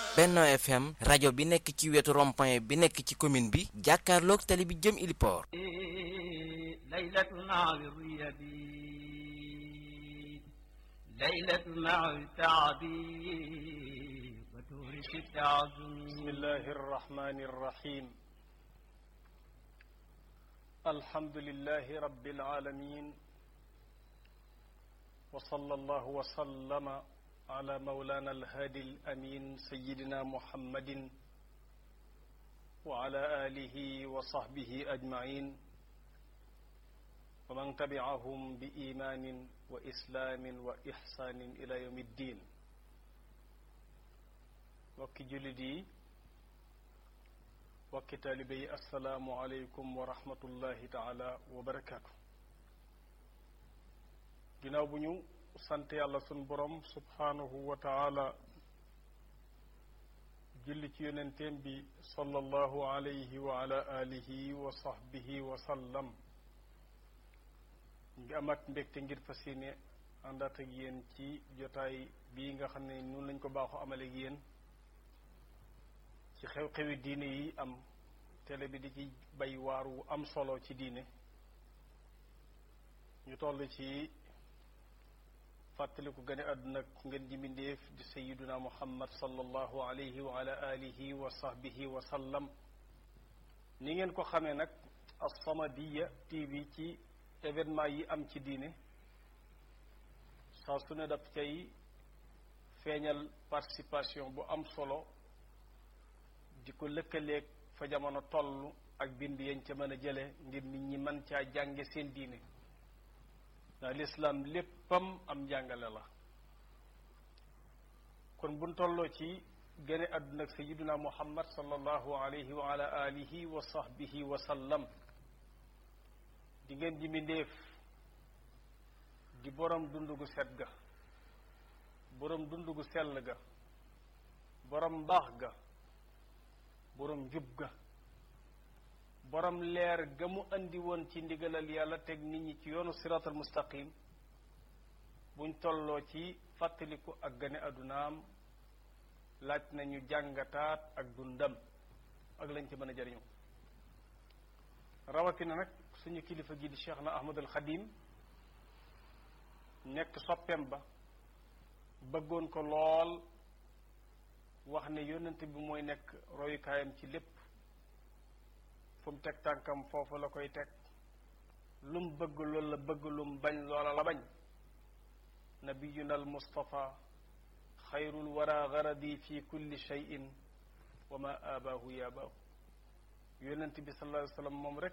Benno FM rajo bi nekk ci wetu rond-point bi nekk ci commune bi jàkkaarloog tali bi jëm Iliport ليلة مع الريب ليلة مع التعبي وتورث التعظم بسم الله الرحمن الرحيم الحمد لله رب العالمين وصلى الله وسلم على مولانا الهادي الأمين سيدنا محمد وعلى آله وصحبه أجمعين ومن تبعهم بإيمان وإسلام وإحسان إلى يوم الدين wakki jullit yi wakki taalibe yi assalaamu aleykum wa rahmatullahi taala wa barakaatu ginnaaw bu ñu sant yàlla sun borom subhaanahu wa taala julli ci yonenteem bi sallallahu alayhi wa ala alihi wa sahbihi wa sallam ngi amaat mbégte ngir fas yéene àndaat ak yéen ci jotaay bii nga xam ne nun lañ ko baaxoo amale ak yéen ci xew-xewi diine yi am télé bi di ci bay waar wu am solo ci diine ñu toll ci fàttaliku gane àdduna ngeen ji mbindéef di sayiduna muhammad sallallahu alayhi wa ala alihi wa sahbihi wa sallam ni ngeen ko xamee nag as-Samadiyya TV ci événement yi am ci diine saa su ne daf cay feeñal participation bu am solo di ko lëkkaleeg fa jamono toll ak bind yañ ca mën a jële ngir nit ñi mën caa jànge seen diine ndax lislaam léppam am njàngale la kon buñ tolloo ci gane àdduna ak sayiduna muhammad sallallahu alayhi wa ala alihi wa sahbihi wa sallam di ngeen ji mbindéef di borom dund gu set ga borom dund gu sell ga borom mbaax ga borom njub ga borom leer ga mu andi woon ci ndigalal yàlla teg nit ñi ci yoonu siraatal mustaqim buñ tolloo ci fàttaliku ak gane àddunaam laaj nañu jàngataat ak dundam ak lañ ci mën a jariñu rawatina nag suñu kilifa gi di cheikh na ahmadul xadim nekk soppeem ba bëggoon ko lool wax ne yónnent bi mooy nekk royukaayam ci lépp fu mu teg tànkam foofu la koy teg lu mu bëgg loolu la bëgg lu mu bañ loola la bañ nabiyuna al mustafa xayrul wara garadi fi kulli cheyin wa ma abaahu yaabaahu yónnent bi sallallahu alayhi wa sallam moom rek